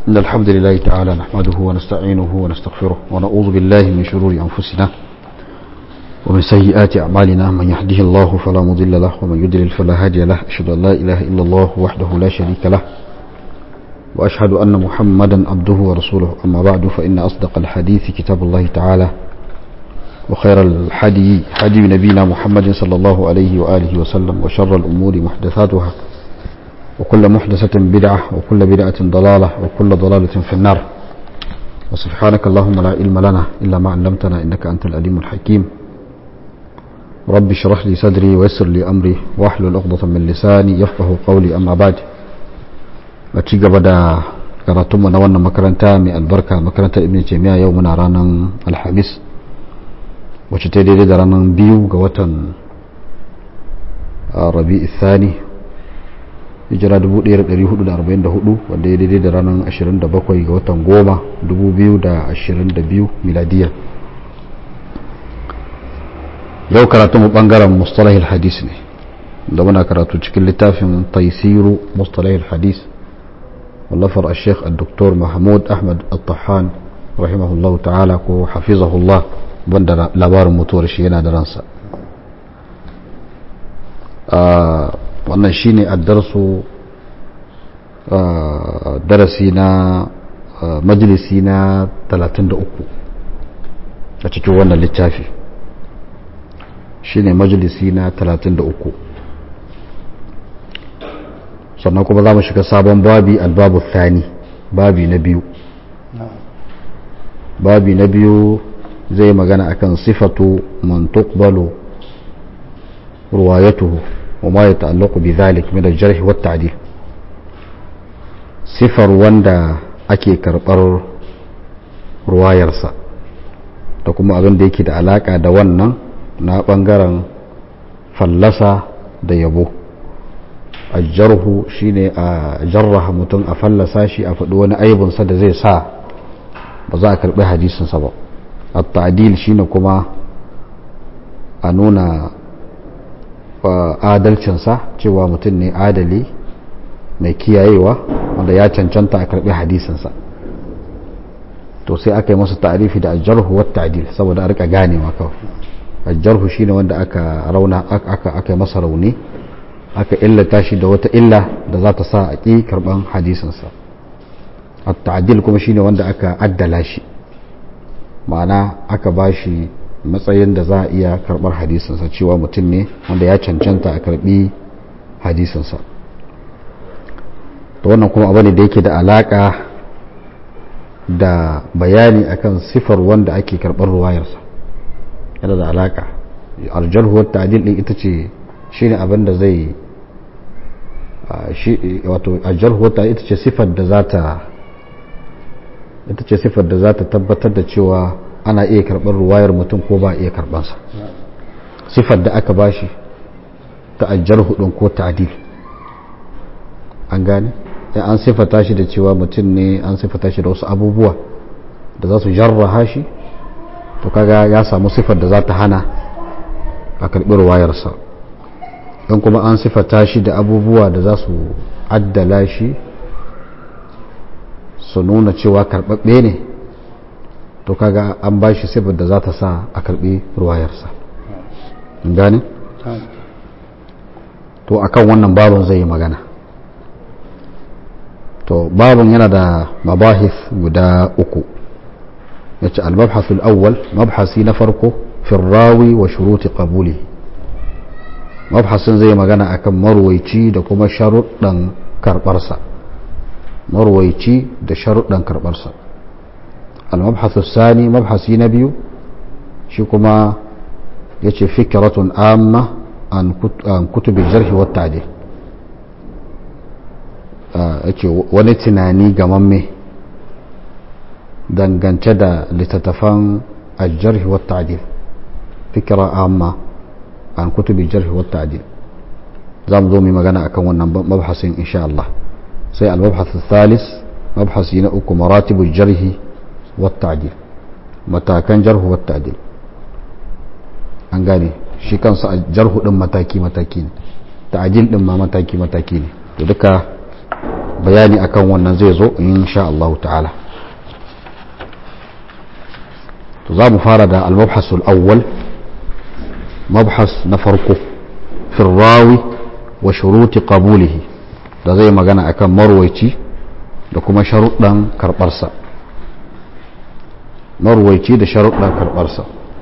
إن الحمد لله تعالى نحمده ونستعينه ونستغفره ونعوذ بالله من شرور أنفسنا ومن سيئات أعمالنا من يهده الله فلا مضل له ومن يضلل فلا هادي له أشهد أن لا إله إلا الله وحده لا شريك له وأشهد أن محمدا عبده ورسوله أما بعد فإن أصدق الحديث كتاب الله تعالى وخير الحدي حدي نبينا محمد صلى الله عليه وآله وسلم وشر الأمور محدثاتها وكل محدثة بدعة وكل بدعة ضلالة وكل ضلالة في النار وسبحانك اللهم لا علم لنا إلا ما علمتنا إنك أنت العليم الحكيم رب اشرح لي صدري ويسر لي أمري واحلل عقدة من لساني يفقه قولي أما بعد ci gaba da karatunmu na wannan makaranta mai albarka makarantar ibn jami'a yau muna ranar alhamis wacce ta daidai da ranar biyu ga watan rabi thani hijira 1444 wanda ya daidai da ranar 27 ga watan goma 2022 miladiyya yau karatunmu bangaren mustalahil hadis ne da muna karatu cikin littafin taisiru mustalahil hadis واللفر الشيخ الدكتور محمود أحمد الطحان رحمه الله تعالى وحفظه الله بند لبار متور شينا درنسا wannan shine addarsu darasi na majalisi na 33 a cikin wannan littafi shine majalisi na 33 sannan kuma za mu shiga sabon babi albabu thani babi na biyu babi na biyu zai magana akan sifatu man tuqbalu ruwayatuhu wa ma yata'allaqu bi dhalik min al-jarh wa at-ta'dil sifar wanda ake karbar ruwayarsa da kuma abin da yake da alaka da wannan na bangaren fallasa da yabo ajarhu shine a jarraha mutum a fallasa shi a faɗi wani aibinsa da zai sa ba za a karɓi hadisinsa ba at-ta'dil shine kuma a nuna adalcinsa cewa mutum ne adali mai kiyayewa wanda ya cancanta a karɓi hadisinsa to sai aka yi masa ta'arifi da ajarhu wa ta'dil saboda a rika ganewa kawai ajarhu shine wanda aka rauna aka aka yi masa rauni aka illata shi da wata illa da za ta sa a ƙi karɓan hadisinsa at-ta'dil kuma shine wanda aka addala shi ma'ana aka ba shi matsayin da za a iya karɓar hadisinsa cewa mutum ne wanda ya cancanta a karɓi hadisinsa to wannan kuma abu ne da yake da alaƙa da bayani akan sifar wanda ake karɓar ruwayarsa yana da alaƙa aljarhu wa ta'dil din ita ce shine abin da zai wato aljarhu wata ita ce sifar da za ta ita ce sifar da za ta tabbatar da cewa ana iya karɓar ruwayar mutum ko ba iya karɓansa sifar da aka bashi ta aljarhu ɗin ko ta'adil an gane ya an sifata shi da cewa mutum ne an sifata shi da wasu abubuwa da za su jarraha shi to kaga ya samu sifar da za ta hana a karɓi ruwayarsa don kuma an sifata shi da abubuwa da za su addala shi su nuna cewa karɓaɓɓe ne to kaga an ba shi sifar da za ta sa a karɓi ruwayarsa gane? to akan wannan babin zai yi magana to babin yana da mabahis guda uku ya ce al-mabhasul awwal mabhasi na farko firrawi wa shuruti qabulihi mabhasin zai magana akan marwaici da kuma sharuɗan karɓarsa marwaici da sharuɗan karɓarsa al-mabhasu sani mabhasi na biyu shi kuma ya ce fikiratun amma an kutubi jarhi wa ta'dil yake wani tunani gamamme dangance da littattafan aljarhi wa ta'dil fikira amma an kutubi jarhi wa ta'dil za mu zo mu magana akan wannan mabhasin insha Allah sai al-mabhath thalis mabhasi na uku maratibu jarhi wa ta'dil matakan jarhu wa ta'dil an gane shi kansa jarhu din mataki mataki ne ta'dil din ma mataki mataki ne to duka bayani akan wannan zai zo insha Allah ta'ala to za mu fara da al-mabhasul awwal mabhas na farko fi rawi wa shuruti qabulihi da zai magana akan marwaici da kuma sharuɗan karɓarsa marwaici da sharuɗan karɓarsa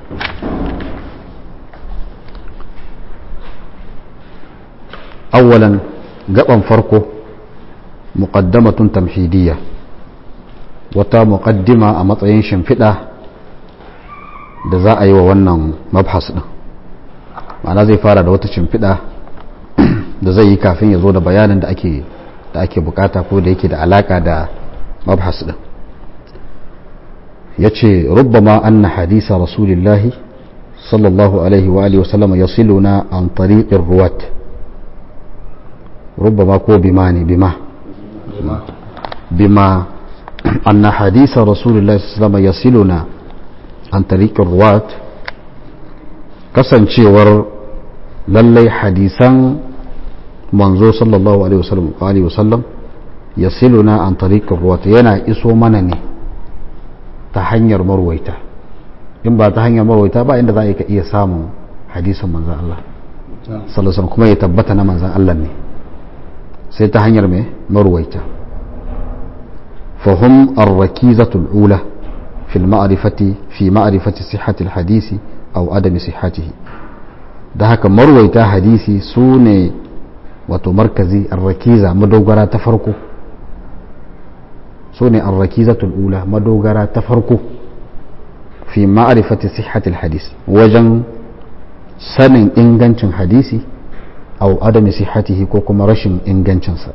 أولا gaban farko muqaddamatun tamhidiyya wata muqaddima a matsayin shimfiɗa da za a yi wa wannan mabhas ɗin ma'ana zai fara da wata shimfiɗa da zai yi kafin ya zo da bayanin da ake da ake bukata ko da yake da alaka da mabhas ɗin ya ce rubbama anna hadisa rasulillahi sallallahu alaihi wa alihi wasallam yasiluna an tariqir ruwat ربما كو بماني بما بما أن حديث رسول الله صلى الله عليه وسلم يصلنا عن طريق الرواة kasancewar lallai hadisan manzo sallallahu alaihi wasallam ya siluna an tariqar ruwata yana iso mana ne ta hanyar marwaita in ba ta hanyar marwaita ba inda za a iya samun hadisin manzan Allah sallallahu kuma ya tabbata na manzan Allah ne sai ta hanyar mai marwaita fahim arrakizatul ula fil ma'rifati fi ma'rifati sihhatil hadisi aw adami sihhatihi da haka marwaita hadisi su ne wato markazi arrakiza madogara ta farko su ne arrakizatul ula madogara ta farko fi ma'rifati sihhatil hadisi wajen sanin ingancin hadisi au adami sihatihi ko kuma rashin ingancinsa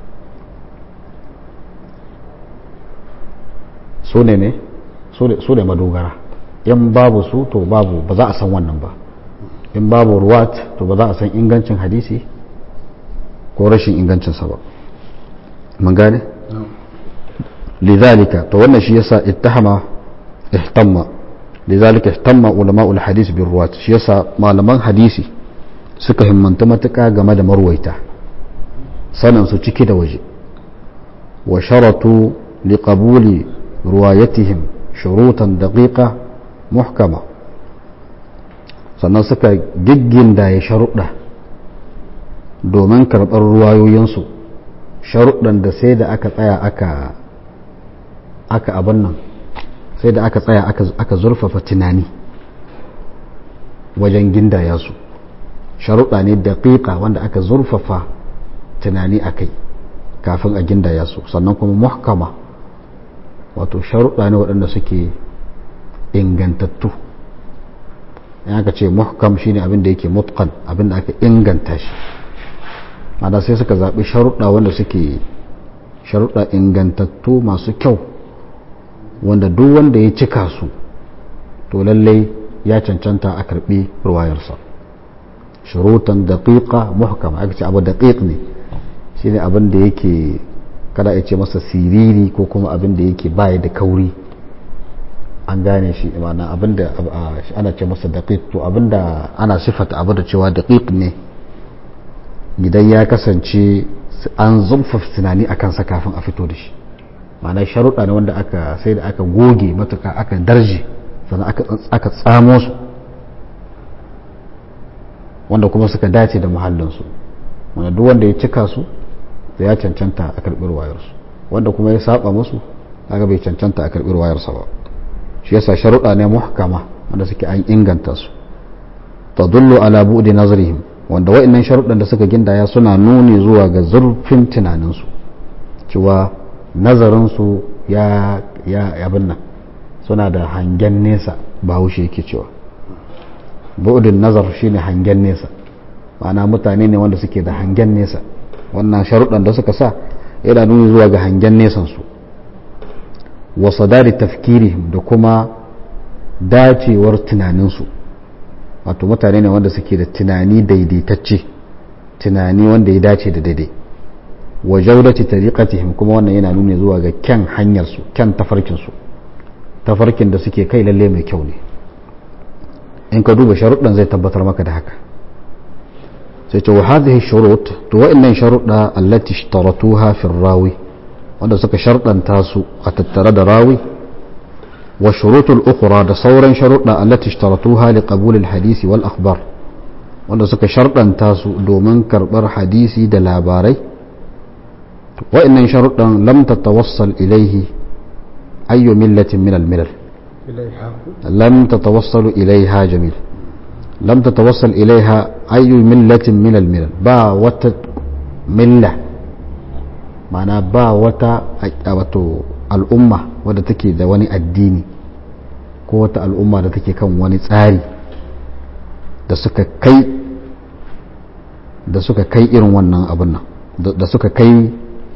su ne ne su ne madogara in babu su to babu ba za a san wannan ba in babu ruwat to ba za a san ingancin hadisi ko rashin ingancinsa ba mun gane lidhalika to wannan shi yasa ittahama ihtamma lidhalika ihtamma ulama'ul hadis bir ruwat shi yasa malaman hadisi suka himmanta matuƙa game da marwaita saninsu ciki da waje wa sharatu liqabuli ruwayatihim shurutan daƙiƙa muhkama sannan suka gigginda ya sharuɗa domin karɓar ruwayoyinsu sharuɗan da sai da aka tsaya aka aka abin nan sai da aka tsaya aka zurfafa tunani wajen gindaya su sharuɗa ne daƙiƙa wanda aka zurfafa tunani a kai kafin a gindaya su sannan kuma muhkama wato sharuɗa ne waɗanda suke ingantattu in aka ce muhkam shine abin da yake mutqan abin da aka inganta shi mana sai suka zaɓi sharuɗa wanda suke sharuɗa ingantattu masu kyau wanda duk wanda ya cika su to lallai ya cancanta a karɓi ruwayarsa shurutan daƙiƙa muhkama aka ce abu daƙiƙ ne shine abin da yake kada ya ce masa siriri ko kuma abin da yake baya da kauri an gane shi ma'ana abin da ana ce masa daƙiƙ to abin da ana sifata abu da cewa daƙiƙ ne idan ya kasance an zurfafa tunani a kansa kafin a fito da shi ma'ana sharuɗa ne wanda aka sai da aka goge matuka aka darje sannan aka tsamo su wanda kuma suka dace da muhallinsu wanda duk wanda ya cika su da ya cancanta a karɓi wayarsu wanda kuma ya saba musu kaga bai cancanta a karɓi wayarsa ba shi yasa sharuɗa ne muhkama wanda suke an inganta su tadullu ala bu'di nazrihim wanda wa'annan sharuɗan da suka gindaya suna nuni zuwa ga zurfin tunaninsu cewa nazarinsu ya ya abin nan suna da hangen nesa ba haushe yake cewa bu'udin nazar shine hangen nesa ma'ana mutane ne wanda suke da hangen nesa wannan sharuɗan da suka sa yana nuni zuwa ga hangen nesansu wa sadari tafkirihim da kuma dacewar tunaninsu wato mutane ne wanda suke da tunani daidaitacce tunani wanda ya dace da daidai wa jaudati tariqatihim kuma wannan yana nuni zuwa ga kyan hanyarsu kyan tafarkinsu tafarkin da suke kai lalle mai kyau ne in ka duba sharuɗan zai tabbatar maka da haka sai ce wa hadhihi shurut to wa'annan sharuɗa allati ishtaratuha fi rawi wanda suka sharɗanta su a tattare da rawi wa shurutul ukhra da sauran sharuɗa allati ishtaratuha li qabul hadisi wal akhbar wanda suka sharɗanta su domin karɓar hadisi da labarai wa'annan sharuɗan lam tatawassal ilaihi ayyu millatin min al-milal lam tatawassalu ilaiha jamil lam tatawassal ilaiha ayyu millatin min al-milal ba wata milla ma'ana ba wata wato al'umma wadda take da wani addini ko wata al'umma da take kan wani tsari da suka kai da suka kai irin wannan abin nan da suka kai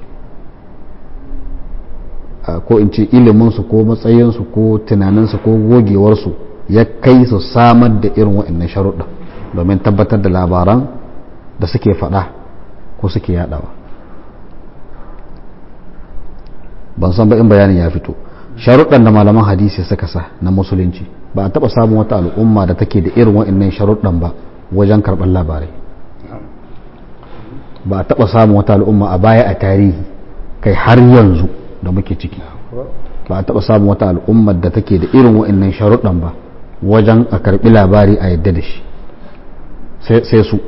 ko in ce iliminsu ko matsayinsu ko tunaninsu ko gogewarsu ya kai su samar da irin waɗannan sharuɗa domin tabbatar da labaran da suke faɗa ko suke yaɗawa ban san ba in bayanin ya fito sharuɗan da malaman hadisi suka sa na musulunci ba a taɓa samun wata al'umma da take da irin waɗannan sharuɗan ba wajen karɓar labarai ba a taɓa samun wata al'umma a baya a tarihi kai har yanzu da muke ciki ba a taɓa samun wata al'ummar da take da irin waɗannan sharuɗan ba wajen a karɓi labari a yadda da shi sai su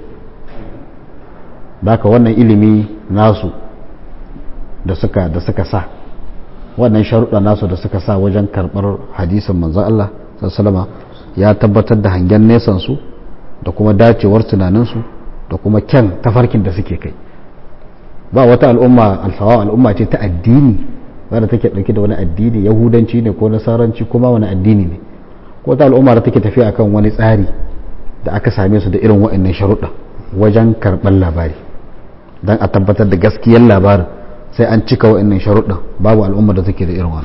baka wannan ilimi nasu da suka da suka sa wannan sharuɗa nasu da suka sa wajen karɓar hadisin manzon Allah sallama ya tabbatar da hangen nesan su da kuma dacewar tunaninsu da kuma kyan tafarkin da suke kai ba wata al'umma alfawa al'umma ce ta addini wadda take ɗauke da wani addini yahudanci ne ko nasaranci kuma wani addini ne ko ta al'umma da take tafiya akan wani tsari da aka same su da irin waɗannan sharuɗa wajen karɓar labari don a tabbatar da gaskiyar labarin sai an cika waɗannan sharuɗa babu al'umma da take da irin wani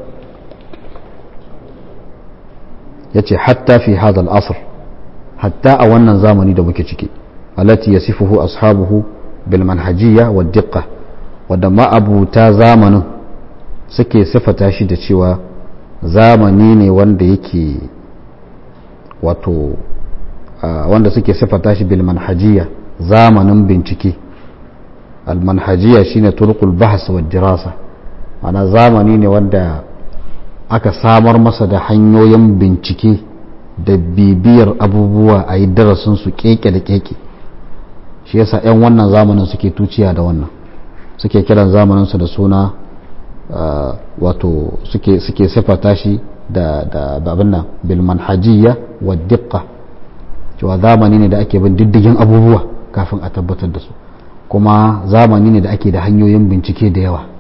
ya ce hatta fi hadal asr hatta a wannan zamani da muke ciki alati yasifuhu ashabuhu bil manhajiyya wa diqqa wadda ma'abuta zamanin suke sifata shi da cewa zamani ne wanda yake wato wanda suke sifata shi bil manhajiyya zamanin bincike al manhajiyya shine turqul bahs wa dirasa ana zamani ne wanda aka samar masa da hanyoyin bincike da bibiyar abubuwa a yi darasin su keke da keke shi yasa 'yan wannan zamanin suke tuciya da wannan suke kiran zamaninsu da suna wato suke suke sifata shi da da babin nan bil manhajiyya wa diqqa cewa zamani ne da ake bin diddigin abubuwa kafin a tabbatar da su kuma zamani ne da ake da hanyoyin bincike da yawa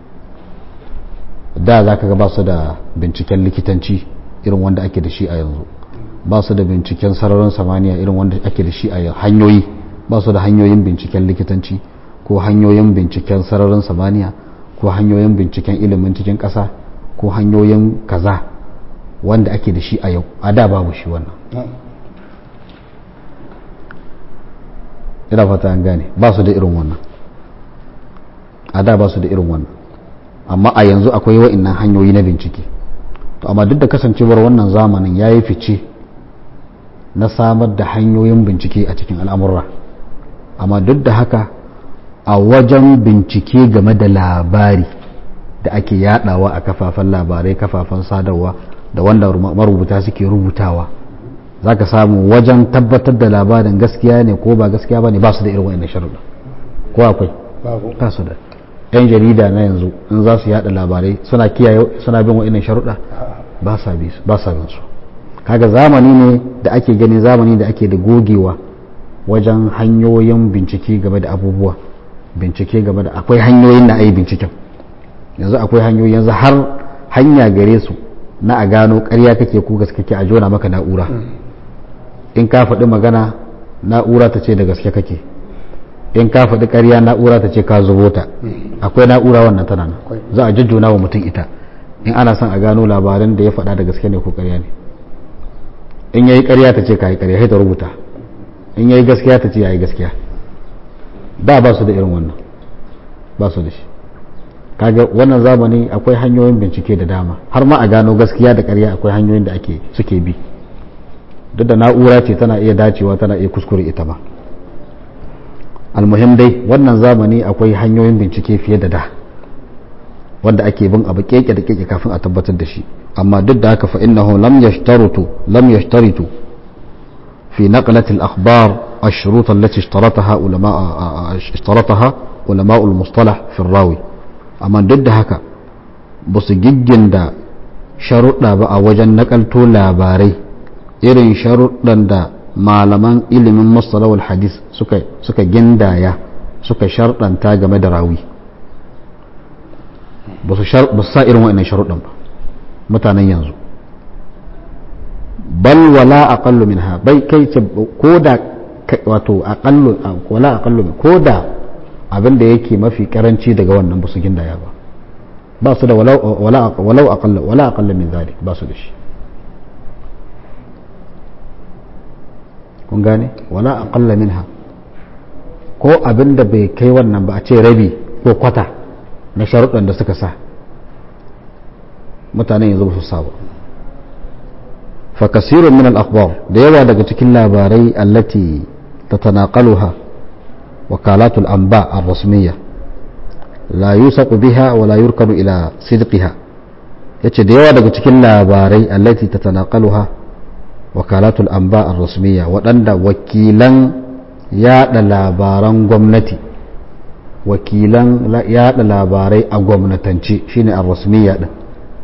da za ka ga ba su da binciken likitanci irin wanda ake da shi a yanzu ba su da binciken sararin samaniya irin wanda ake da shi a hanyoyi ba su da hanyoyin binciken likitanci ko hanyoyin binciken sararin samaniya ko hanyoyin binciken ilimin cikin ƙasa ko hanyoyin kaza wanda ake da shi a yau a da babu shi wannan ina fata an gane ba su da irin wannan a da ba su da irin wannan amma a yanzu akwai wa'innan hanyoyi na bincike to amma duk da kasancewar wannan zamanin ya yi fice na samar da hanyoyin bincike a cikin al'amurra amma duk da haka a wajen bincike game da labari da ake yadawa a kafafen labarai kafafen sadarwa da wanda marubuta suke rubutawa za ka samu wajen tabbatar da labarin gaskiya ne ko ba gaskiya ba ne ba su da irin wa'in sharuɗa ko akwai ba su da yan jarida na yanzu in za su yada labarai suna kiyaye suna bin wa'in sharuɗa ba sa bin su kaga zamani ne da ake gani zamani da ake da gogewa wajen hanyoyin bincike game da abubuwa bincike game da akwai hanyoyin na ayi binciken yanzu akwai hanyoyi yanzu har hanya gare su na a gano ƙarya kake ko gaske kake a jona maka na'ura in ka faɗi magana na'ura ta ce da gaske kake in ka faɗi ƙarya na'ura ta ce ka zubo ta akwai na'ura wannan tana nan za a jujjuna wa mutum ita in ana son a gano labaran da ya faɗa da gaske ne ko ƙarya ne in yayi ƙarya ta ce ka yi ƙarya sai ta rubuta in yayi gaskiya ta ce ya yi gaskiya da ba su da irin wannan ba su da shi kaga wannan zamani akwai hanyoyin bincike da dama har ma a gano gaskiya da ƙarya akwai hanyoyin da ake suke bi duk da na'ura ce tana iya dacewa tana iya kuskure ita ba almuhim dai wannan zamani akwai hanyoyin bincike fiye da da wanda ake bin abu keke da keke kafin a tabbatar da shi amma duk da haka fa innahu lam yashtaritu lam yashtaritu fi naqlati al-akhbar الشروط التي اشترطها علماء اشترطها علماء المصطلح في الراوي amma duk da haka ba su giggin-da sharuɗa ba a wajen nakalto labarai irin sharuɗan da malaman ilimin mustalawul hadis suka, suka gindaya suka sharɗanta game da rawi ba su sa irin wa'annan sharuɗan ba mutanen yanzu bal wala aqallu minha bai kai ko da wato aqallu wala aqallu ko da abin da yake mafi karanci daga wannan ba su gindaya ba ba su da walau aqalla wala aqalla min zalik ba su da shi kun gane wala aqalla minha ko abin da bai kai wannan ba a ce rabi ko kwata na sharuɗan da suka sa mutanen yanzu ba su sa ba fa kasirun min al-akhbar da yawa daga cikin labarai allati tatanaqaluha وكالات الأنباء الرسمية لا يوثق بها ولا يركن إلى صدقها yace da yawa daga cikin labarai allati tatanaqaluha wakalatul anba ar-rasmiya waɗanda wakilan yada labaran gwamnati wakilan yada labarai a gwamnatance shine ar-rasmiya din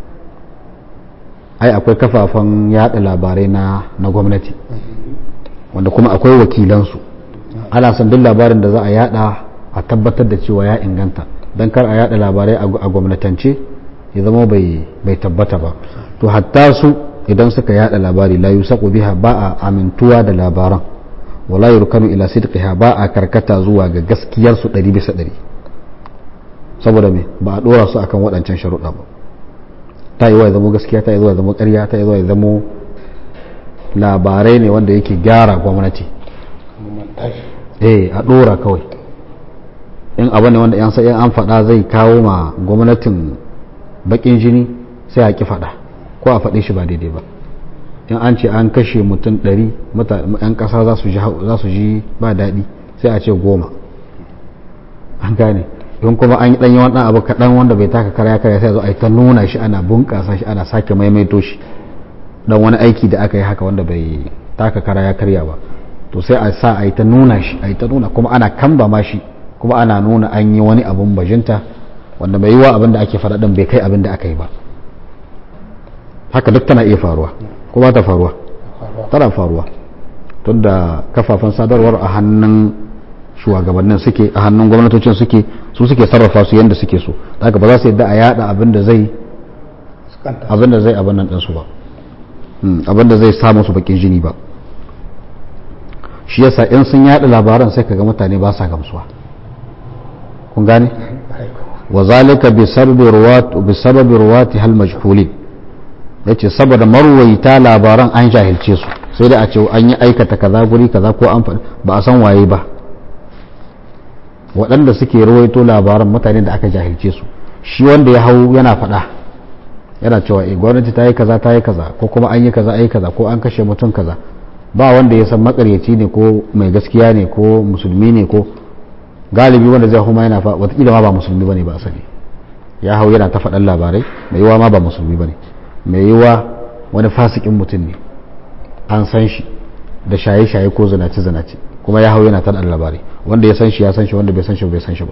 ai akwai kafafen yada labarai na na gwamnati wanda kuma akwai wakilansu ana son duk labarin da za a yada a tabbatar da cewa ya inganta don kar a yada labarai a gwamnatance ya zama bai tabbata ba to hatta su idan suka yada labari la yusaqu biha ba a amintuwa da labaran wala yurkanu ila sidqiha ba a karkata zuwa ga gaskiyar su 100 bisa 100 saboda me ba a dora su akan waɗancan sharuɗa ba ta yi wa ya zama gaskiya ta yi zuwa ya zama ƙarya ta yi zuwa ya zama labarai ne wanda yake gyara gwamnati eh a dora kawai in abu ne wanda yan sai an faɗa zai kawo ma gwamnatin bakin jini sai a ki faɗa ko a faɗe shi ba daidai ba in an ce an kashe mutum ɗari yan ƙasa za su ji ba daɗi sai a ce goma an gane in kuma an yi ɗanyi wani abu kaɗan wanda bai taka karya karya sai zo a yi ta nuna shi ana bunƙasa shi ana sake maimaito shi dan wani aiki da aka yi haka wanda bai taka karya karya ba to sai a sa a yi ta nuna shi a yi ta nuna kuma ana kamba ma shi kuma ana nuna an yi wani abun bajinta wanda mai yiwa abin da ake faɗa ɗin bai kai abin da aka yi ba haka duk tana iya faruwa ko ba ta faruwa tana faruwa tun da kafafen sadarwar a hannun shugabannin suke a hannun gwamnatocin suke su suke sarrafa su yadda suke so haka ba za su yadda a yada abin da zai abin da zai abin nan ɗinsu ba abin da zai samu su bakin jini ba shi yasa in sun yada labaran sai kaga mutane ba sa gamsuwa kun gane wa zalika bi sababi ruwat bi sababi ruwati hal majhulin yace saboda marwaita labaran an jahilce su sai da a ce an yi aikata kaza guri kaza ko an ba a san waye ba waɗanda suke rawaito labaran mutane da aka jahilce su shi wanda ya hau yana faɗa yana cewa eh gwamnati ta yi kaza ta yi kaza ko kuma an yi kaza ai kaza ko an kashe mutum kaza ba wanda ya san makaryaci ne ko mai gaskiya ne ko musulmi ne ko galibi wanda zai huma yana watakila ma ba musulmi bane ba asali ya hau yana ta faɗan labarai mai yiwa ma ba musulmi bane mai yiwa wani fasikin mutum ne an san shi da shaye-shaye ko zinace-zinace kuma ya hau yana ta labarai wanda ya san shi ya san shi wanda bai san shi bai san shi ba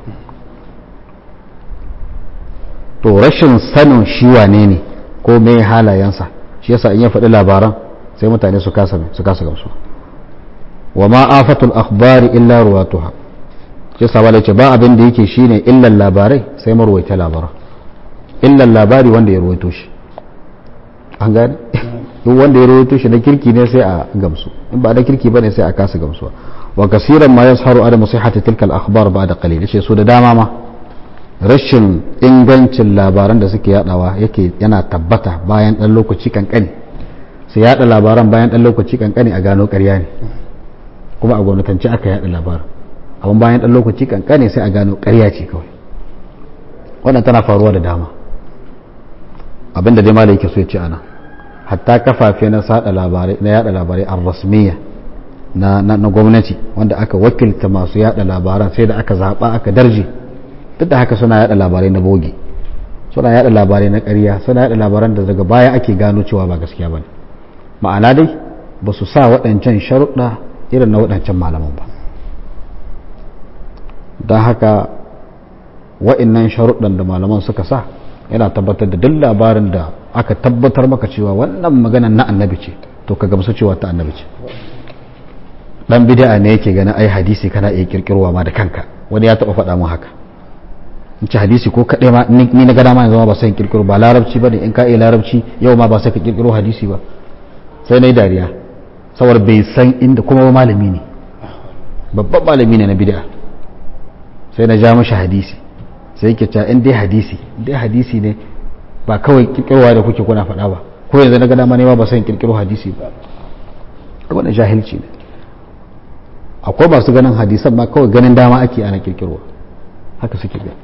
to rashin sanin shi wane ne ko me halayensa shi yasa in ya faɗi labaran sai mutane su kasa su kasa gamsu wa ma afatul akhbari illa ruwatuha shi sa ce ba abin da yake shine illan labarai sai marwaita labaran illan labari wanda ya ruwaito shi an gane duk wanda ya ruwaito shi na kirki ne sai a gamsu in ba da kirki bane sai a kasa gamsuwa wa kasiran ma yasharu ada musihati tilka al-akhbar ba'da qalil yace so da dama ma rashin ingancin labaran da suke yadawa yake yana tabbata bayan dan lokaci kankani sai yada labaran bayan dan lokaci kankani a gano ƙarya ne kuma a gwamnatance aka yada labaran amma bayan dan lokaci kankani sai a gano ƙarya ce kawai wannan tana faruwa da dama abinda dai malai yake so ya ce ana hatta kafafe na sada labarai na yada labarai ar-rasmiya na na gwamnati wanda aka wakilta masu yada labaran sai da aka zaba aka darje duk da haka suna yada labarai na bogi suna yada labarai na ƙarya suna yada labaran da daga baya ake gano cewa ba gaskiya ba ne ma'ana dai ba su sa waɗancan sharuɗa irin na waɗancan malaman ba don haka wa'innan sharuɗan da malaman suka sa yana tabbatar da duk labarin da aka tabbatar maka cewa wannan maganan na annabi ce to ka gamsu cewa ta annabi ce dan bid'a ne yake ganin ai hadisi kana iya kirkirwa ma da kanka wani ya taba faɗa mun haka in ci hadisi ko kaɗai ma ni na gada ma yanzu ba sai kirkiro ba larabci ba ne in ka iya larabci yau ma ba sai ka kirkiro hadisi ba sai na yi dariya saboda bai san inda kuma malami ne babban malami ne na bid'a sai na ja mashi hadisi sai yake cewa in dai hadisi dai hadisi ne ba kawai kirkirowa da kuke kuna faɗa ba ko yanzu na gada ma ne ba sai kirkiro hadisi ba wannan jahilci ne akwai masu ganin hadisan ma kawai ganin dama ake ana kirkirwa haka suke gani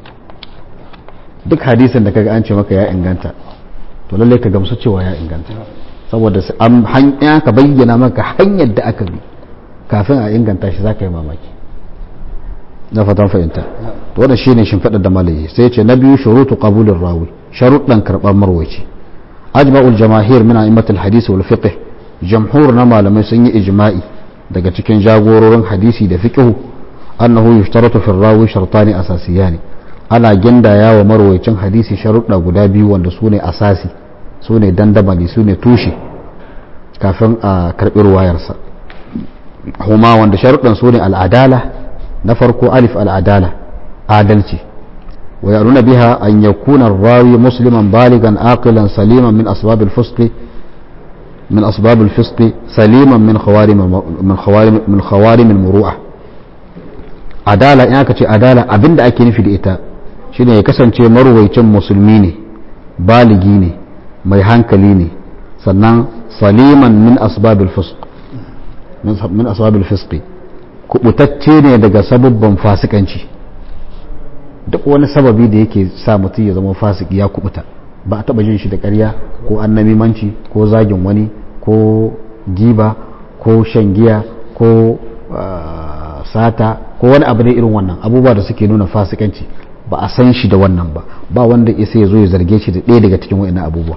duk hadisin da kaga an ce maka ya inganta to lalle ka gamsu cewa ya inganta saboda an hanya ka bayyana maka hanyar da aka bi kafin a inganta shi zaka yi mamaki na fatan fahimta to wannan shine shimfiɗar da malayi sai ya ce na biyu shurutu qabulur rawi sharuɗan karɓar marwaci ajma'ul jamahir min a'immatul hadisi wal fiqh jamhur na malamai sun yi ijma'i daga cikin jagororin hadisi da fiqh annahu yushtaratu fi rawi shartani asasiyani ana gindaya wa marwaicin hadisi sharuɗa guda biyu wanda su ne asasi su ne dandamali su ne tushe kafin a karɓi ruwayarsa huma wanda sharuɗan su ne al'adala na farko alif al'adala adalci wa ya nuna biha an yakuna rawi musliman baligan aqilan saliman min asbab al-fusq min asbab al-fisq saliman min khawarim min khawarim min khawarim al-muru'ah adala in aka ce adala abinda ake nufi da ita shine ya kasance marwaicin musulmi ne baligi ne mai hankali ne sannan saliman min asbabil fusq min asbabil fisqi kubutacce ne daga sababban fasikanci duk wani sababi da yake sa mutum ya zama fasiki ya kubuta ba a taba jin shi da ƙarya ko annamimanci ko zagin wani ko giba ko shan giya ko sata ko wani abu ne irin wannan abubuwa da suke nuna fasikanci ba a san shi da wannan ba ba wanda isa ya zo ya zarge shi da ɗaya daga cikin wa'annan abubuwa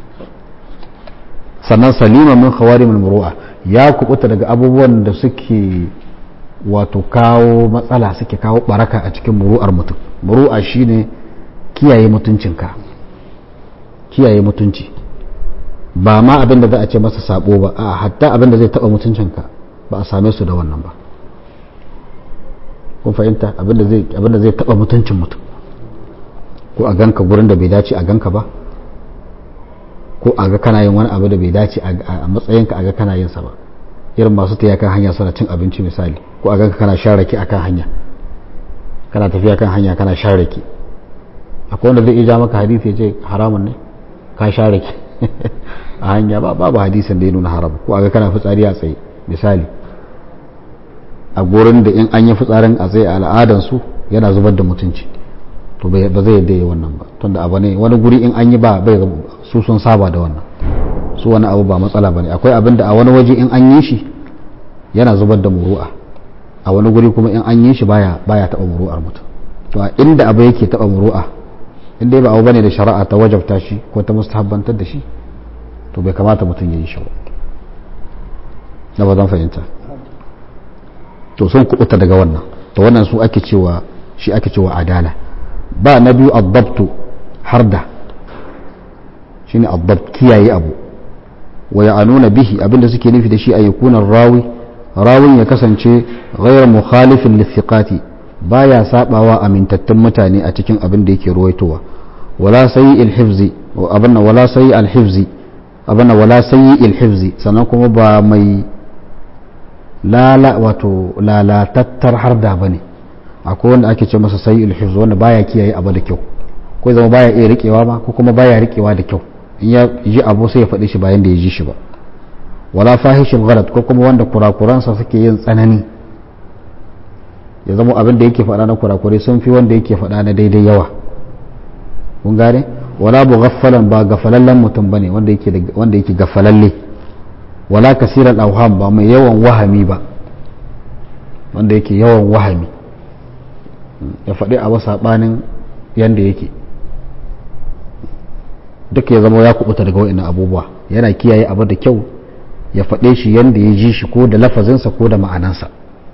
sannan salima min khawarimul muru'a ya kubuta daga abubuwan da suke wato kawo matsala suke kawo baraka a cikin muru'ar mutum muru'a shine kiyaye mutuncinka kiyaye mutunci ba ma abin da za a ce masa sabo ba a hatta abin da zai taba mutuncinka ba a same su da wannan ba kun fahimta abinda zai abinda zai taba mutuncin mutum ko a ganka gurin da bai dace a ganka ba ko a ga kana yin wani abu da bai dace a matsayinka a ga kana yin sa ba irin masu tafiya kan hanya suna cin abinci misali ko a ganka kana shan rake akan hanya kana tafiya kan hanya kana shan rake akwai wanda zai iya maka hadisi ya ce haramun ne ka sha rake a hanya ba babu hadisin da ya nuna haram ko a ga kana fitsari a tsaye misali a gurin da in an yi fitsarin a tsaye a al'adansu yana zubar da mutunci to ba zai yadda yi wannan ba tunda abu ne wani guri in an yi ba bai su sun saba da wannan su wani abu ba matsala ba ne akwai abin da a wani waje in an yi shi yana zubar da muru'a a wani guri kuma in an yi shi baya baya taba muru'ar mutum to a inda abu yake taba muru'a inda ba abu bane da shari'a ta wajabta shi ko ta mustahabbantar da shi to bai kamata mutum ya yi shi ba na ba zan fahimta to sun kubuta daga wannan to wannan su ake cewa shi ake cewa adala ba na biyu addabtu harda shine addabt kiyaye abu wa ya'anuna bihi abinda suke nufi da shi a yakunan rawi rawin ya kasance ghayr mukhalifin lithiqati baya sabawa amintattun mutane a cikin abin da yake ruwaitowa wala sayyi alhifzi abinna wala sayyi alhifzi abinna wala sayyi alhifzi sannan kuma ba mai lala wato lalatattar harda bane akwai wanda ake ce masa sayyi alhifzi wanda baya kiyaye abu da kyau ko zama baya iya rikewa ma ko kuma baya rikewa da kyau in ya ji abu sai ya faɗi shi bayan da ya ji shi ba wala fahishin ghalat ko kuma wanda kurakuransa suke yin tsanani ya zama abin da yake faɗa na kurakurai sun fi wanda yake faɗa na daidai yawa kun gane wala bu gaffalan ba gafalallen mutum bane wanda yake wanda yake gafalalle wala kasiran auham ba mai yawan wahami ba wanda yake yawan wahami ya faɗi abu saɓanin yanda yake duk ya zama ya kubuta daga wa'annan abubuwa yana kiyaye abu da kyau ya faɗe shi yadda ya ji shi ko da lafazinsa ko da ma'anansa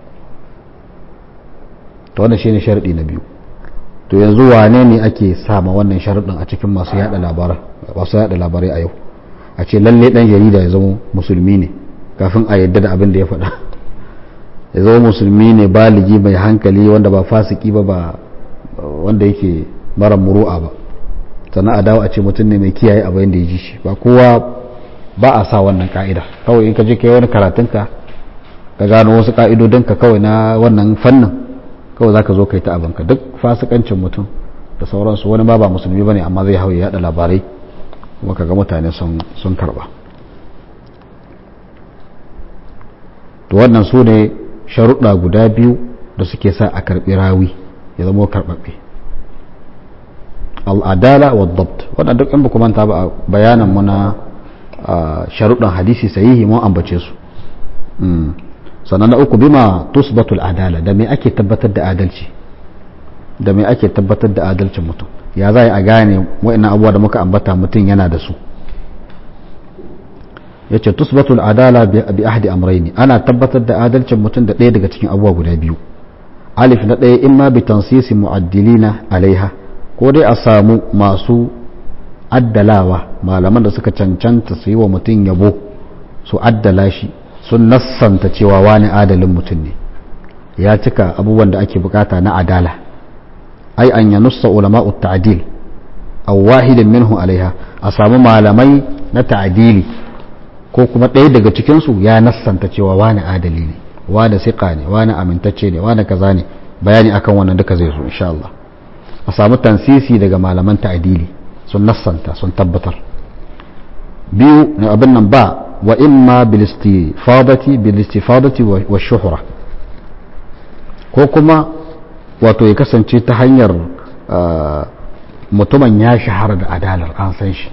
to wannan shine sharadi na biyu to yanzu wane ne ake sama wannan sharadin a cikin masu yada labarai masu yada labarai a yau a ce lalle dan jarida ya zama musulmi ne kafin a yadda da abin da ya faɗa ya zama musulmi ne baligi mai hankali wanda ba fasiki ba ba wanda yake mara muru'a ba sannan a dawo a ce mutum ne mai kiyaye abin da ya ji shi ba kowa ba a sa wannan ka'ida kawai in ka je kai wani karatunka ka gano wasu ka'idodinka kawai na wannan fannin kawai za ka zo kai ta abinka duk fasikancin mutum da sauransu wani ma ba musulmi ba ne amma zai hau ya yada labarai kuma kaga mutane sun karba to wannan su ne sharuɗa guda biyu da suke sa a karɓi rawi ya zama karɓaɓɓe al'adala wa dabt wannan duk in ba manta ba a bayanan mu na sharuɗan hadisi sahihi mun ambace su sannan na uku bima tusbatul adala da me ake tabbatar da adalci da me ake tabbatar da adalcin mutum ya za a gane wa'annan abubuwa da muka ambata mutum yana da su ya ce tusbatul adala bi ahdi amraini ana tabbatar da adalcin mutum da ɗaya daga cikin abubuwa guda biyu alif na ɗaya imma bi tansisi mu'addilina alaiha ko dai a samu masu addalawa malaman da suka cancanta su yi wa mutum yabo su addala shi sun nassanta cewa wani adalin mutum ne ya cika abubuwan da ake bukata na adala ai an ya nussa ulama'u ta'dil aw wahidin minhu alaiha a samu malamai na ta'dili ko kuma ɗaya daga cikin su ya nassanta cewa wani adali ne wani siqa ne wani amintacce ne wani kaza ne bayani akan wannan duka zai zo insha Allah a samu tansisi daga malaman ta'dili sun nassanta sun tabbatar biyu abin nan ba wa imma bilistifadati bilistifadati wa shuhura ko kuma wato ya kasance ta hanyar mutumin ya shahara da adalar an san shi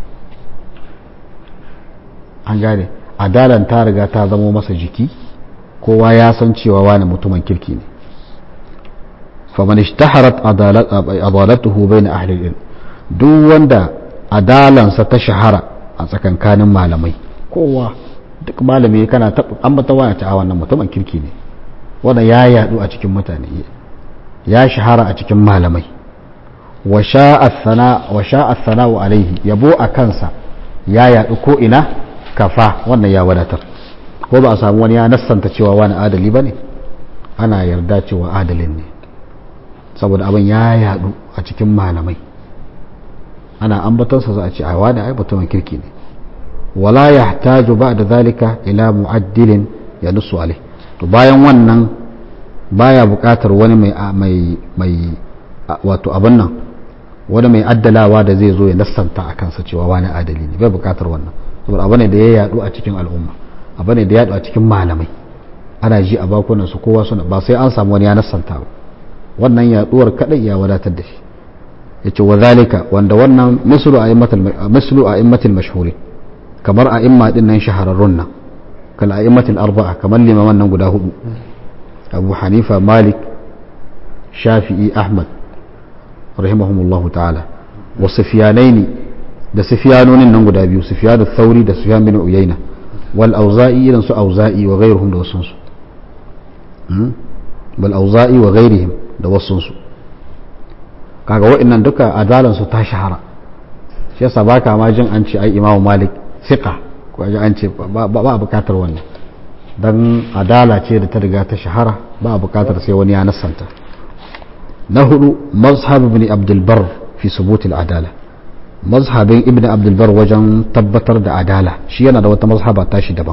an gane adalan ta riga ta zamo masa jiki kowa ya san cewa wani mutumin kirki ne faman ishtaharat adalatuhu bayna ahli ilm duk wanda adalansa ta shahara a tsakankanin malamai kowa duk malami kana ambata waya ta wannan mutumin kirki ne wanda ya yadu a cikin mutane ya shahara a cikin malamai wa sha'a sana'u alaihi yabo a kansa ya yadu ko ina kafa wannan ya wadatar ko ba a samu wani ya nassanta cewa wani adali ba ne ana yarda cewa adalin ne saboda abin ya yadu a cikin malamai ana ambatonsa za a ce a wani ai mutumin kirki ne wala ya taju ba da zalika ila mu'addilin ya nusu alai to bayan wannan baya buƙatar wani mai mai wato abin nan wani mai addalawa da zai zo ya nassanta a kansa cewa wani adali ne bai buƙatar wannan saboda abu ne da ya yadu a cikin al'umma abu ne da ya yadu a cikin malamai ana ji a bakunan su kowa suna ba sai an samu wani ya nassanta ba wannan yaduwar kadai ya wadatar da shi yace wa zalika wanda wannan mislu a'immatul mislu a'immatul mashhurin kamar a'imma din nan shahararrun nan kal a'immatul arba'a kamar limaman nan guda hudu Abu Hanifa Malik Shafi'i Ahmad rahimahumullah ta'ala wa Sufyanaini da Sufyanonin nan guda biyu Sufyan al-Thawri da Sufyan bin Uyayna wal Auza'i irin su Auza'i wa ghayruhum da wasunsu bal Auza'i wa ghayrihim da wasunsu kaga wa'annan duka adalansu ta shahara shi yasa baka ma jin an ce ai imamu malik siqa ko ji an ce ba a bukatar wannan dan adala ce da ta riga ta shahara ba a bukatar sai wani ya nassanta na hudu mazhab ibn abdul bar fi subut al adala mazhabin ibn abdul bar wajen tabbatar da adala shi yana da wata mazhaba tashi daban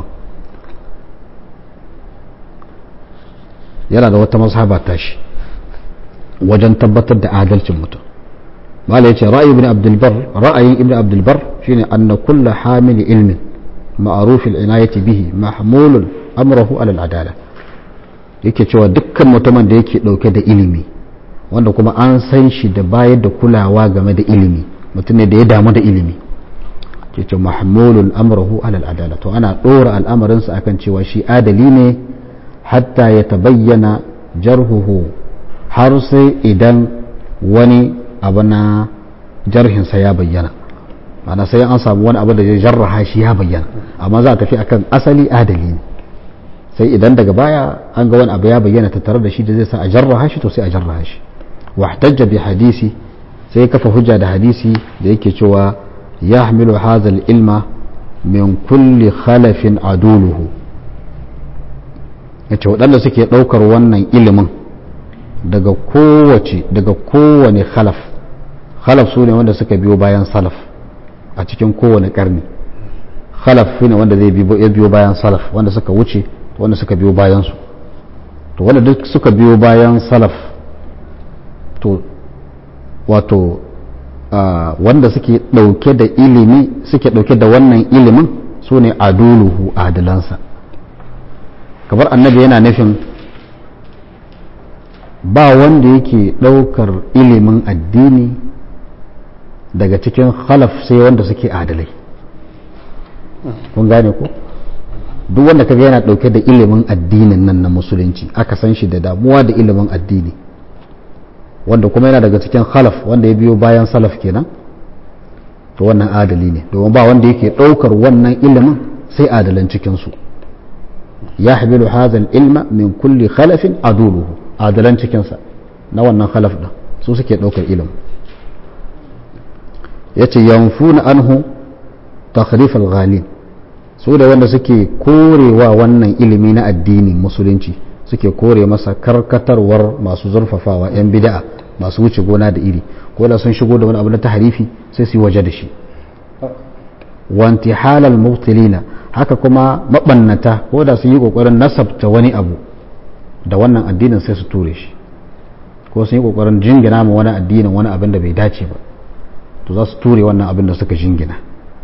yana da wata mazhaba tashi wajen tabbatar da adalcin mutum mala yace ra'ayi ibn abdul bar ra'ayin ibn abdul bar shine anna kullu hamil ilmin ma'ruf al-inayati bihi mahmulun amrahu ala al-adala yake cewa dukkan mutumin da yake dauke da ilimi wanda kuma an san shi da bayar da kulawa game da ilimi mutum ne da ya damu da ilimi yake mahmulun amrahu ala al-adala to ana dora al'amarinsa akan cewa shi adali ne hatta ya tabayyana jarhuhu har sai idan wani abu na jarhinsa ya bayyana ana sai an samu wani abu da ya jarraha shi ya bayyana amma za a tafi akan asali adali ne sai idan daga baya an ga wani abu ya bayyana tattare da shi da zai sa a jarraha shi to sai a jarraha shi wahtajja bi hadisi sai kafa hujja da hadisi da yake cewa yahmilu hadha ilma min kulli khalafin aduluhu yace waɗanda suke ɗaukar wannan ilimin daga kowace daga kowane khalaf khalaf su ne wanda suka biyo bayan salaf a cikin kowane karni khalaf ne wanda zai biyo bayan salaf wanda suka wuce wanda suka biyo bayan su to wanda duk suka biyo bayan salaf to wato wanda suke dauke da ilimi suke dauke da wannan ilimin su ne aduluhu adalansa kamar annabi yana nufin ba wanda yake daukar ilimin addini daga cikin khalaf sai wanda suke adalai kun gane ko duk wanda kaga yana dauke da ilimin addinin nan na musulunci aka san shi da damuwa da ilimin addini wanda kuma yana daga cikin khalaf wanda ya biyo bayan salaf kenan to wannan adali ne domin ba wanda yake daukar wannan ilimin sai adalan cikin su ya habilu hadha ilma min kulli khalafin aduluhu adalan cikin sa na wannan khalaf din su suke daukar ilimin yace yanfuna anhu takhrif al-ghalin su da wanda suke korewa wannan ilimi na addini musulunci suke kore masa karkatarwar masu zurfafawa 'yan bida'a masu wuce gona da iri ko da sun shigo da wani abu na taharifi sai su yi waje da shi wanti halal mubtilina haka kuma mabannata ko da sun yi kokarin nasabta wani abu da wannan addinin sai su ture shi ko sun yi kokarin jingina ma wani addinin wani abin da bai dace ba to za su ture wannan abin da suka jingina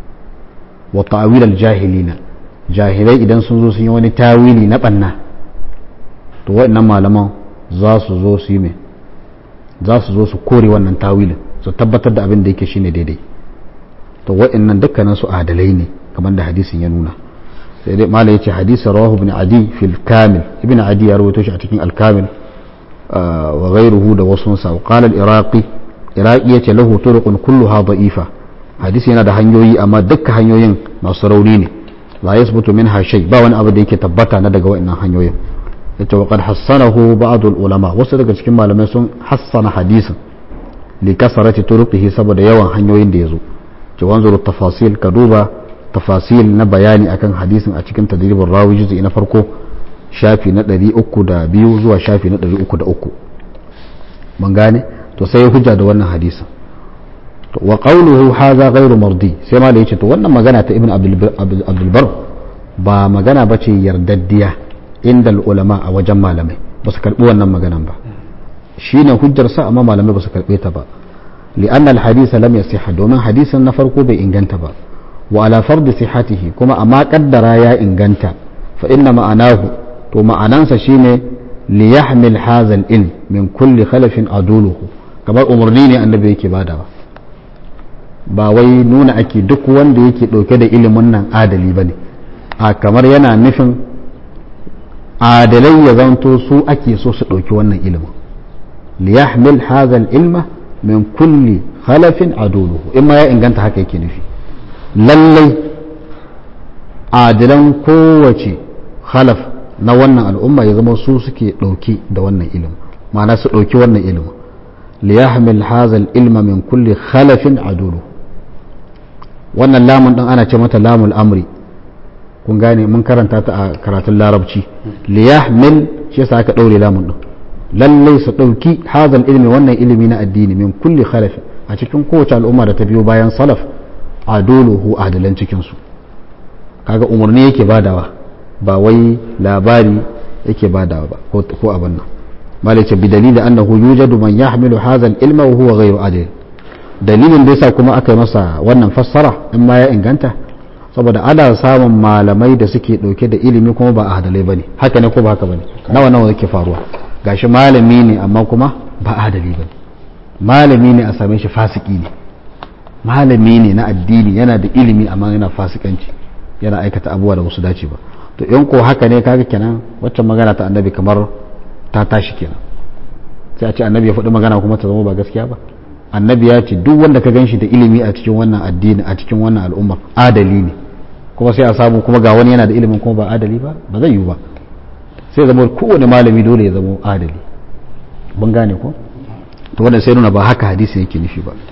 wa ta'wil jahilina jahilai idan sun zo sun yi wani tawili na banna to waɗannan malaman za su zo su yi mai za su zo su kore wannan tawilin su tabbatar da abin da yake shine daidai to waɗannan dukkanin su adalai ne kamar da hadisin ya nuna sai dai malai yace hadisin rawahu ibn adi fil kamil ibn adi ya rawaito shi a cikin al kamil wa ghayruhu da wasu sa qala al iraqi iraqi yace lahu turuqun kulluha da'ifa hadisi yana da hanyoyi amma dukkan hanyoyin masu rauni ne la yasbutu minha shay ba wani abu da yake tabbata na daga waɗannan hanyoyin yace wa qad hassanahu ba'd ulama wasu daga cikin malamai sun hassana hadisin li kasarati turuqihi saboda yawan hanyoyin da yazo ce wanzuru tafasil ka duba tafasil na bayani akan hadisin a cikin tadribur rawi juz'i na farko shafi na 302 zuwa shafi na 303 mun gane to sai hujja da wannan hadisin wa qawluhu hadha ghairu mardi sai ma da yace to wannan magana ta ibn abdul bar ba magana bace yardaddiya inda ulama a wajen malamai ba su karbi wannan maganan ba shine hujjar sa amma malamai ba su karbe ta ba li'an al-hadith lam yasihha domin hadisin na farko bai inganta ba wa ala fard sihhatihi kuma amma kaddara ya inganta fa inna ma'anahu to ma'anansa shine li yahmil hadha al-ilm min kulli khalafin aduluhu kamar umarni ne annabi yake badawa ba wai nuna ake duk wanda yake dauke da ilimin nan adali bane a kamar yana nufin adalai ya zanto su ake so su ɗauki wannan ilimin liyahmil hadha ilma min kulli khalafin aduluhu in ma ya inganta haka yake nufi lallai adilan kowace khalaf na wannan al'umma ya zama su suke ɗauki da wannan ilimin ma'ana su ɗauki wannan ilimin liyahmil hadha ilma min kulli khalafin aduluhu wannan lamun ɗin ana ce mata lamul amri kun gane mun karanta ta a karatun larabci liyahmil shi yasa aka daure lamun din lallai su dauki hazal ilmi wannan ilimi na addini min kulli khalaf a cikin kowace al'umma da ta biyo bayan salaf aduluhu adalan cikin su kaga umarni yake badawa ba wai labari yake badawa ba ko ko abin nan malai ce bi dalili annahu yujadu man yahmilu hazal ilma wa huwa ghayru adil dalilin da yasa kuma aka yi masa wannan fassara in ma ya inganta saboda ana samun malamai da suke dauke da ilimi kuma ba adalai bane haka ne ko ba haka bane nawa nawa yake faruwa gashi malami ne amma kuma ba adali bane malami ne a same shi fasiki ne malami ne na addini yana da ilimi amma yana fasikanci yana aikata abubuwa da wasu dace ba to in ko haka ne kaga kenan waccan magana ta annabi kamar ta tashi kenan sai a ce annabi ya faɗi magana kuma ta zama ba gaskiya ba annabi ya ce duk wanda ka ganshi da ilimi a cikin wannan addini a cikin wannan al'umma adali ne kuma sai a samu kuma ga wani yana da ilimin kuma ba adali ba ba zai yiwu ba sai zama kowane malami dole ya zama adali ban gane ko to wannan sai nuna ba haka hadisi yake nufi ba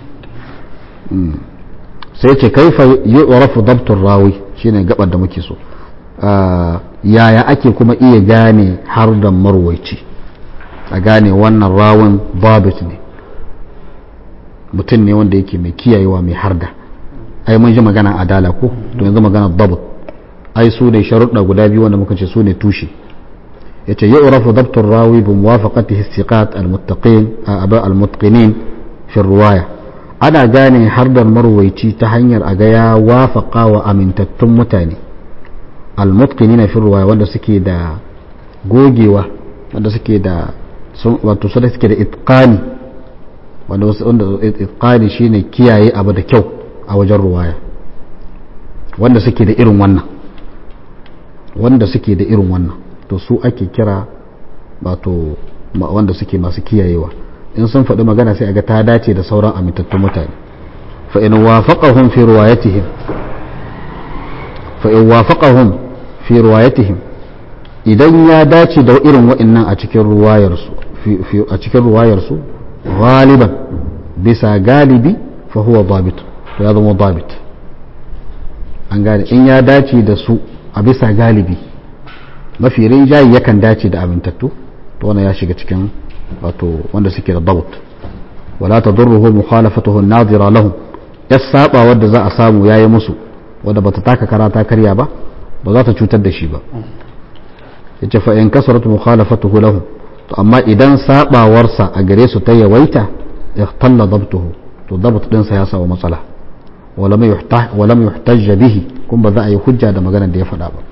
sai ce kaifa yu'rafu dabtur rawi shine gabar da muke so yaya ake kuma iya gane har da marwaici a gane wannan rawun babit ne mutum ne wanda yake mai kiyayewa mai harda ai mun ji magana adala ko to yanzu magana dabut ai su ne sharuɗa guda biyu wanda muka ce su ne tushe yace yu'rafu dabtur rawi bi muwafaqatihi istiqat al-muttaqin al-mutqinin fi riwaya ana gane hardar marwaici ta hanyar a ga ya wafaqa wa amintattun mutane al-mutqinina fi riwaya wanda suke da gogewa wanda suke da wato su da suke da itqani wanda wanda itqani shine kiyaye abu da kyau a wajen ruwaya wanda suke da irin wannan wanda suke da irin wannan to su ake kira wato wanda suke masu kiyayewa in sun faɗi magana sai a ga ta dace da sauran amintattun mutane fa in wafaqahum fi riwayatihim fa in wafaqahum fi riwayatihim idan ya dace da irin wa'annan a cikin ruwayarsu a cikin ruwayarsu galiban bisa galibi fa huwa dabit to ya zama dabit an gane in ya dace da su a bisa galibi mafi rinjayi yakan dace da amintattu to wannan ya shiga cikin wato wanda suke da dabt wala tadurruhu mukhalafatuhu an-nadira lahum ya saba wanda za a samu yayi musu wanda bata taka karata karya ba ba za ta cutar da shi ba yace fa in kasarat mukhalafatuhu lahum to amma idan sabawarsa a gare su ta yawaita ihtalla dabtuhu to dabt din sa ya samu matsala walam yuhtah walam yuhtajja bihi kun ba za a yi hujja da maganar da ya faɗa ba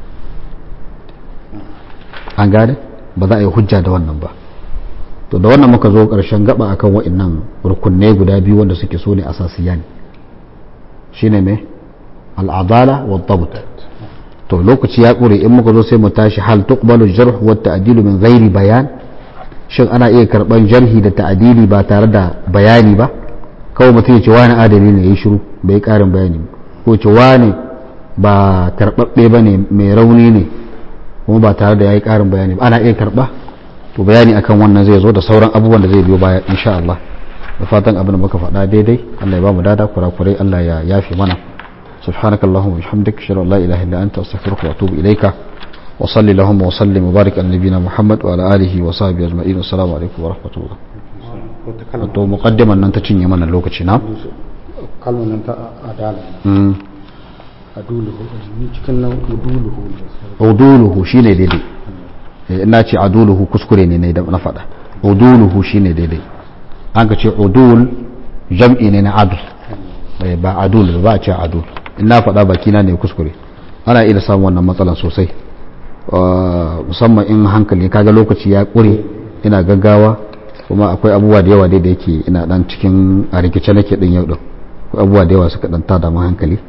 an gane ba za a yi hujja da wannan ba to da wannan muka zo ƙarshen gaba akan wa'annan rukunai guda biyu wanda suke so ne asasiyan shine me al'adala wa dabt to lokaci ya ƙure in muka zo sai mu tashi hal tuqbalu jarh wa ta'dilu min ghairi bayan shin ana iya karban jarhi da ta'dili ba tare da bayani ba kawai mutum ya ce wani adali ne ya shiru bai karin bayani ko ce wani ba karbabbe ba ne mai rauni ne kuma ba tare da ya yi karin bayani ba ana iya karba to bayani akan wannan zai zo da sauran abubuwan da zai biyo baya insha Allah da fatan abin da muka faɗa daidai Allah ya ba mu dada kurakurai Allah ya yafe mana سبحانك اللهم وبحمدك اشهد ان لا اله الا انت استغفرك واتوب اليك وصل اللهم وسلم وبارك على نبينا محمد وعلى اله وصحبه اجمعين والسلام عليكم ورحمه الله to muqaddiman nan ta cinye mana lokaci na kalmar nan ta adala aduluhu ni cikin nan uduluhu uduluhu shine daidai ina ce aduluhu kuskure ne ne da na faɗa uduluhu shine daidai an ka ce udul jam'i ne na adul ba adul ba a ce adul in na faɗa bakina ne kuskure ana iya samun wannan matsalan sosai musamman in hankali kaga lokaci ya ƙure ina gaggawa kuma akwai abubuwa da yawa dai da yake ina dan cikin a rikice nake din yau din abubuwa da yawa suka dan tada mu hankali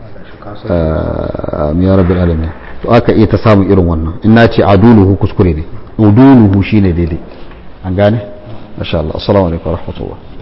ya rabbil alamin to aka iya ta samun irin wannan in na ce aduluhu kuskure ne uduluhu shine daidai an gane masha Allah assalamu alaikum warahmatullahi